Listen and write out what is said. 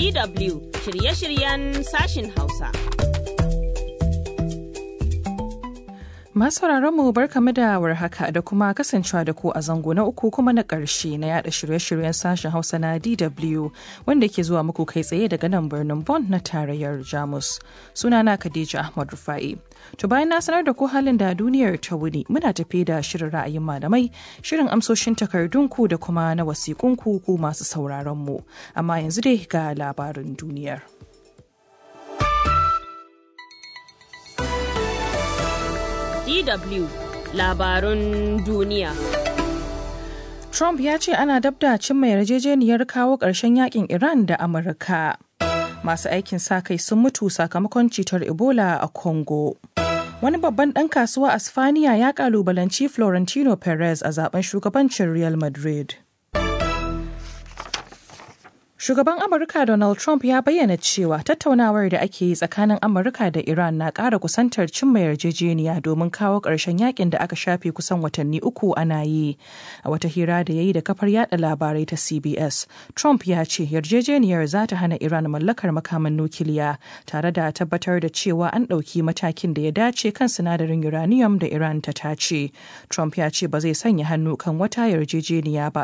DW shirye-shiryen sashin Hausa. Masu mu barkamu da warhaka da kuma kasancewa da ku a zango na uku kuma na ƙarshe na yada shirye-shiryen sashen Hausa na DW wanda ke zuwa muku kai tsaye daga nan birnin Bonn na tarayyar Jamus. Sunana Khadija Ahmad Rufa'i. To bayan na sanar da ku halin da duniyar ta wuni muna tafi da shirin ra'ayin malamai, shirin amsoshin takardunku da kuma na wasiƙunku ku masu sauraron mu. Amma yanzu dai ga labarin duniyar. DW labarun duniya. Trump ya ce ana dabda cimma yarjejeniyar kawo ƙarshen yakin Iran da Amurka. Masu aikin sa kai sun mutu sakamakon cutar Ebola a Congo. Wani babban ɗan kasuwa a Spaniya ya ƙalubalanci Florentino Perez a zaben shugabancin Real Madrid. Shugaban Amurka Donald Trump ya bayyana cewa tattaunawar da ake yi tsakanin Amurka da Iran na ƙara kusantar cimma yarjejeniya domin kawo ƙarshen yakin da aka shafe kusan watanni uku ana yi. A wata hira da ya yi da kafar yada labarai ta CBS, Trump ya ce yarjejeniyar za ta hana Iran mallakar makaman nukiliya tare da tabbatar da cewa an ɗauki matakin da ya dace kan sinadarin uranium da Iran ta tace. Trump ya ce ba zai sanya hannu kan wata yarjejeniya ba